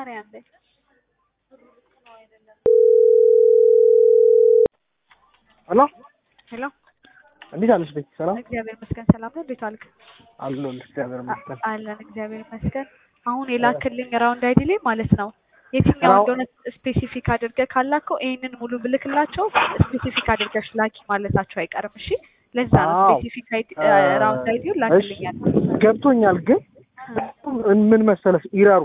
ማርያም ላይ ሄሎ ሄሎ እንዴት አለሽ ቤት? ሰላም እግዚአብሔር ይመስገን ሰላም ነው። እንዴት ዋልክ? አለሁልሽ። እግዚአብሔር ይመስገን። አለን እግዚአብሔር ይመስገን። አሁን የላክልኝ ራውንድ አይዲ ላይ ማለት ነው የትኛው ራው- እንደሆነ ስፔሲፊክ አድርገህ ካላከው ይህንን ሙሉ ብልክላቸው ስፔሲፊክ አድርገሽ ላኪ ማለታቸው አይቀርም። እሺ ለዛ ነው አዎ። ስፔሲፊክ አይዲ እ፣ ራውንድ አይዲውን እሺ ላክልኛል። ገብቶኛል። ግን ምን መሰለሽ ኢረሩ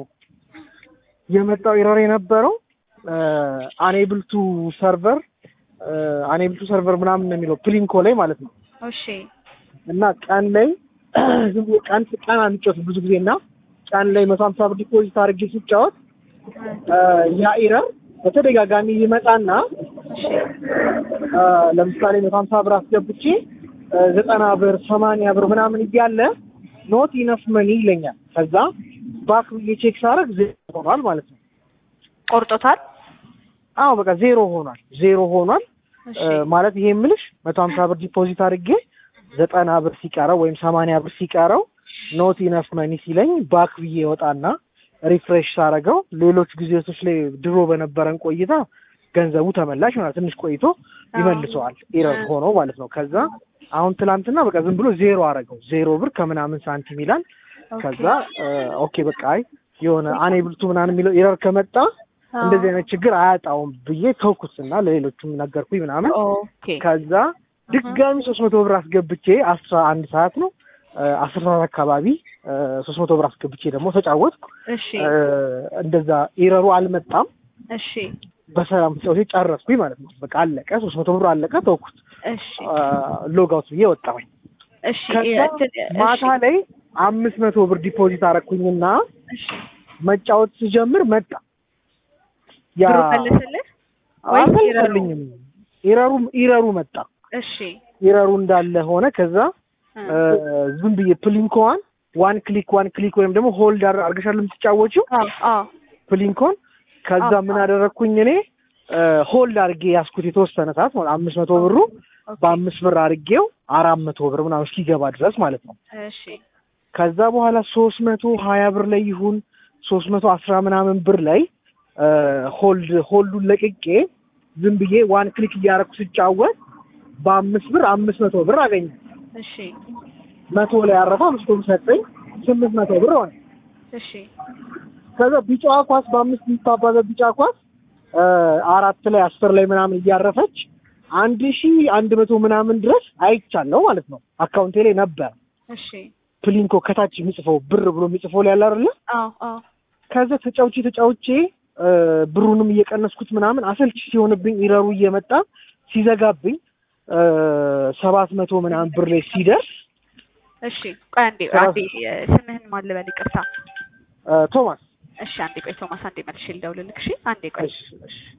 የመጣው ኢረር የነበረው አኔብል ቱ ሰርቨር አኔብል ቱ ሰርቨር ምናምን ነው የሚለው ፕሊንኮ ላይ ማለት ነው። እሺ እና ቀን ላይ ዝም ብሎ ቀን ቀን አንጫወት ብዙ ጊዜ እና ቀን ላይ መቶ ሀምሳ ብር ዲፖዚት አድርጌ ስጫወት እ፣ ያ ኢረር በተደጋጋሚ ይመጣና እሺ እ፣ ለምሳሌ መቶ ሀምሳ ብር አስገብቼ እ፣ ዘጠና ብር ሰማንያ ብር ምናምን እያለ ኖት ኢነፍ መኒ ይለኛል። ከዛ ባክ ብዬ ቼክ ሳደርግ ዜሮ ሆኗል ማለት ነው። ቆርጦታል። አዎ በቃ ዜሮ ሆኗል፣ ዜሮ ሆኗል እሺ እ፣ ማለት ይሄ የምልሽ መቶ ሀምሳ ብር ዲፖዚት አድርጌ ዘጠና ብር ሲቀረው ወይም ሰማንያ ብር ሲቀረው ኖት ኢነፍ መኒ ሲለኝ ባክ ብዬ ወጣና ሪፍሬሽ ሳረገው ሌሎች ጊዜቶች ላይ ድሮ በነበረን ቆይታ ገንዘቡ ተመላሽ ይሆናል። ትንሽ ቆይቶ ይመልሰዋል ኤረር ሆኖ ማለት ነው። ከዛ አሁን ትላንትና በቃ ዝም ብሎ ዜሮ አረገው ዜሮ ብር ከምናምን ሳንቲም ይላል። ከዛ እ፣ ኦኬ በቃ አይ የሆነ አኔብልቱ ምናምን የሚለው ኤረር ከመጣ እንደዚህ አይነት ችግር አያጣውም ብዬ ተውኩትና ለሌሎቹም ነገርኩኝ ምናምን ኦኬ ከዛ ድጋሚ ሶስት መቶ ብር አስገብቼ አስራ አንድ ሰዓት ነው እ፣ አስራ ሰዓት አካባቢ ሶስት መቶ ብር አስገብቼ ደግሞ ተጫወትኩ። እሺ እ፣ እንደዛ ኤረሩ አልመጣም። እሺ በሰላም ተጫውቼ ጨረስኩኝ ማለት ነው። በቃ አለቀ። ሶስት መቶ ብር አለቀ። ተውኩት። እሺ ሎግ አውት ብዬ ወጣሁኝ። እሺ ከዛ እንትን- እሺ ማታ ላይ አምስት መቶ ብር ዲፖዚት አረኩኝና እሺ መጫወት ስጀምር መጣ ያ ብሩ መለሰልህ ወይስ ኢረሩ? አልመለሰልኝም። ኢረሩ ኢረሩ መጣ። እሺ ኢረሩ እንዳለ ሆነ። ከዛ እ፣ እ፣ ዝም ብዬ ፕሊንኮዋን ዋን ክሊክ ዋን ክሊክ ወይም ደግሞ ሆልድ አድርገሻል የምትጫወችው አዎ አዎ ፕሊንኮን ከዛ አዎ፣ ምን አዎ። አደረግኩኝ እኔ ሆልድ አድርጌ ያስኩት የተወሰነ ሰዓት ማለት አምስት መቶ ብሩ ኦኬ። በአምስት ብር አድርጌው አራት መቶ ብር ምናምን እስኪገባ ድረስ ማለት ነው። እሺ ከዛ በኋላ ሶስት መቶ ሀያ ብር ላይ ይሁን ሶስት መቶ አስራ ምናምን ብር ላይ ሆልድ ሆልዱን ለቅቄ ዝም ብዬ ዋን ክሊክ እያደረኩ ስጫወት በአምስት ብር አምስት መቶ ብር አገኘ። እሺ መቶ ላይ አረፈ፣ አምስት ብር ሰጠኝ፣ ስምንት መቶ ብር ሆነ። እሺ ከዛ ቢጫዋ ኳስ በአምስት የምታባዘ ቢጫ ኳስ እ፣ አራት ላይ አስር ላይ ምናምን እያረፈች አንድ ሺ አንድ መቶ ምናምን ድረስ አይቻለሁ ማለት ነው። አካውንቴ ላይ ነበር እሺ ፕሊንኮ ከታች የሚጽፈው ብር ብሎ የሚጽፈው ላይ ያለ አይደለ? አዎ አዎ ከዛ ተጫውቼ ተጫውቼ እ፣ ብሩንም እየቀነስኩት ምናምን አሰልቺ ሲሆንብኝ ኢረሩ እየመጣ ሲዘጋብኝ እ፣ ሰባት መቶ ምናምን ብር ላይ ሲደርስ እሺ ቆይ አንዴ ስራ- አንዴ እ፣ ስምህን ማን ልበል? ይቅርታ እ፣ ቶማስ እሺ አንዴ ቆይ ቶማስ አንዴ መልሼ ልደውልልክ። እሺ አንዴ ቆይ እሺ፣ እሺ